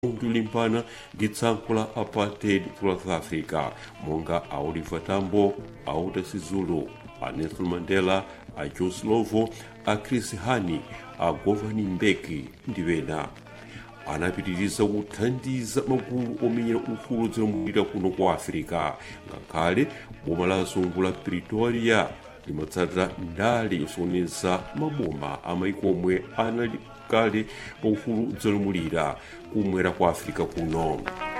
kulimbana ndi tsankho la apartheid ku south africa monga a oliver tambo a walter sisulu a nelson mandela a joe slovo a chris hani a govan mbeki ndi ena anapitiriza kuthandiza magulu omenyera ufulu zolamulira kuno kwa afirika ngakhale boma la zungu la pretoria limatsatira ndale yosokoneza maboma amaiko omwe anali kale pa ufulu zolamulira kumwera kwa afirika kuno